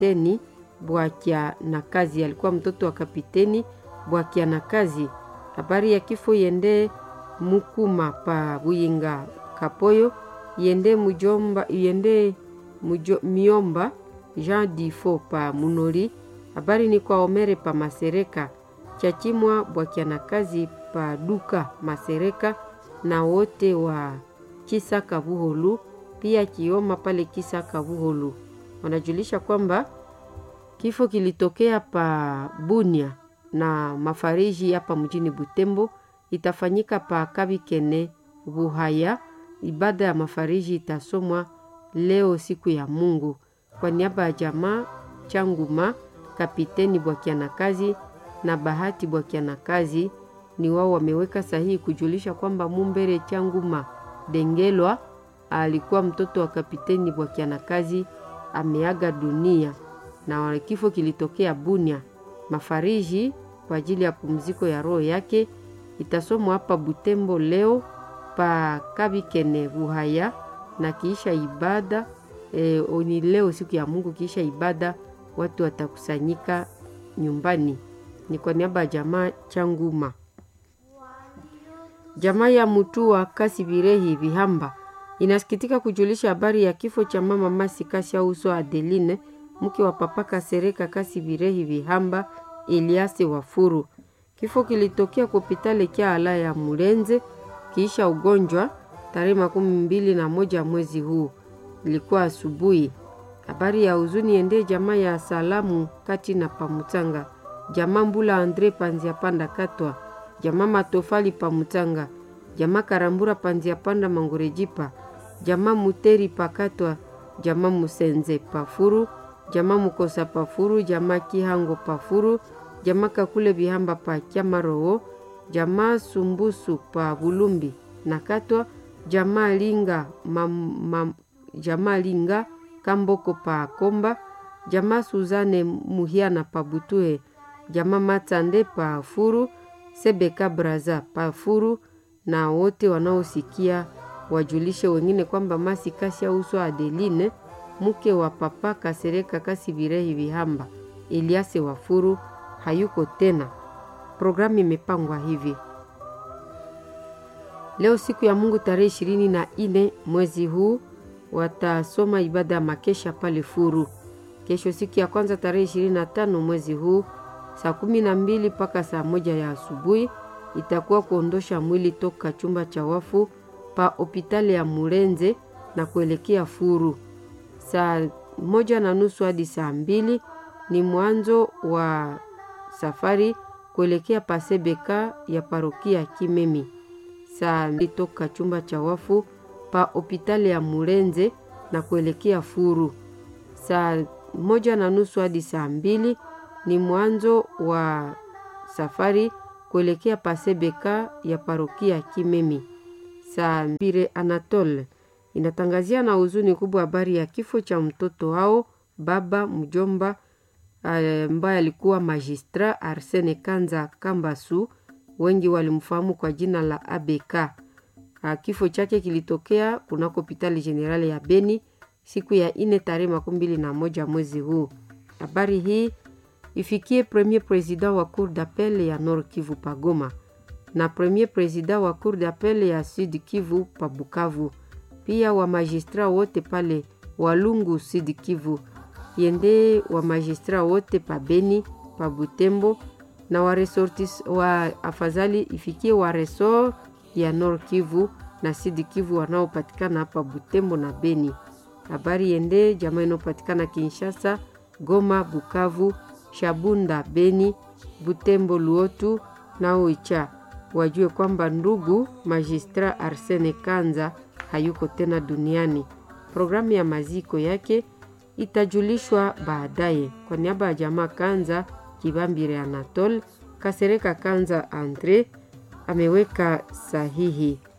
kapiteni Bwakia na kazi, alikuwa mtoto wa kapiteni Bwakia na kazi. Habari ya kifo yende mukuma pa Buyinga Kapoyo yende mujomba yende mujo, miomba Jean Difo pa Munori. Habari ni kwa Omere pa Masereka Chachimwa Bwakia na kazi pa Duka Masereka na wote wa Kisaka Buholu pia Kioma pale Kisaka Buholu wanajulisha kwamba kifo kilitokea pa Bunia na mafariji hapa mjini Butembo. Itafanyika pa Kabikene Buhaya. Ibada ya mafariji itasomwa leo siku ya Mungu. Kwa niaba ya jamaa Changuma, Kapiteni Bwakianakazi na Bahati Bwakianakazi ni wao wameweka sahihi kujulisha kwamba Mumbere Changuma Dengelwa alikuwa mtoto wa Kapiteni Bwakianakazi ameaga dunia na kifo kilitokea Bunia. Mafariji kwa ajili ya pumziko ya roho yake itasomwa hapa Butembo leo pa Kabikene Buhaya, na kiisha ibada e, ni leo siku ya Mungu. Kiisha ibada watu watakusanyika nyumbani. Ni kwa niaba ya jamaa Changuma, jamaa ya Mutua Kasi Birehi Vihamba inasikitika kujulisha habari ya kifo cha mama Masi Kasi Auso Adeline mke wa papa Kasereka Kasi Birehi Vihamba Eliase Wafuru. Kifo kilitokea kopitale kya ala ya Mulenze kiisha ugonjwa tarehe makumi mbili na moja mwezi huu, ilikuwa asubuhi. Habari ya huzuni ende jamaa ya salamu kati na pamutanga, jamaa Mbula Andre Panzia Panda Katwa, jamaa Matofali Pamutanga, jamaa Karambura Panzia Panda Mangorejipa, jamaa Muteri Pakatwa, jamaa Musenze Pafuru, jamaa Mukosa Pafuru, jamaa Kihango Pafuru, jamaa Kakule Bihamba pa Kyamarowo, jamaa Sumbusu pa Bulumbi na Katwa, jamaa Linga mam, mam, jamaa Linga Kamboko pa Komba, jamaa Suzane Muhiana pa Butuhe, jamaa Matande pa Furu, Sebeka Braza pa Furu, na wote wanaosikia wajulishe wengine kwamba Masi Kasi Auso Adeline mke wa papa Kasereka Kasi Birehi Vihamba Eliase Wafuru hayuko tena. Programu imepangwa hivi: leo siku ya Mungu tarehe ishirini na nne mwezi huu watasoma ibada ya makesha pale Furu. Kesho siku ya kwanza tarehe ishirini na tano mwezi huu saa kumi na mbili mpaka saa moja ya asubuhi itakuwa kuondosha mwili toka chumba cha wafu pa hopitali ya Murenze na kuelekea Furu. Saa moja na nusu hadi saa mbili ni mwanzo wa safari kuelekea Pasebeka ya parokia Kimemi. Saa mbili toka chumba cha wafu pa hopitali ya Murenze na kuelekea Furu. Saa moja na nusu hadi saa mbili ni mwanzo wa safari kuelekea Pasebeka ya parokia Kimemi. Saa mbili Anatole inatangazia na huzuni kubwa habari ya kifo cha mtoto wao baba mjomba ambaye alikuwa magistra Arsene Kanza Kambasu, wengi walimfahamu kwa jina la ABK. Kifo chake kilitokea kunako hospitali generali ya Beni siku ya ine tarehe makumi mbili na moja mwezi huu. Habari hii ifikie premier president wa cour d'appel ya Nord Kivu Pagoma na premier president wa cour d'appel ya Sud Kivu pa Bukavu, pia wa magistra wote pale Walungu Sud Kivu, yende wa magistra wote pa Beni pa Butembo na wa resortis wa afadhali ifikie wa resort ya Nord Kivu na Sud Kivu wanaopatikana hapa Butembo na Beni. Habari yende jamaa inayopatikana Kinshasa, Goma, Bukavu, Shabunda, Beni, Butembo, Luotu na Oicha wajue kwamba ndugu magistra Arsene Kanza hayuko tena duniani. Programu ya maziko yake itajulishwa baadaye. Kwa niaba ya jamaa Kanza Kibambire Anatole Kasereka Kanza Andre ameweka sahihi.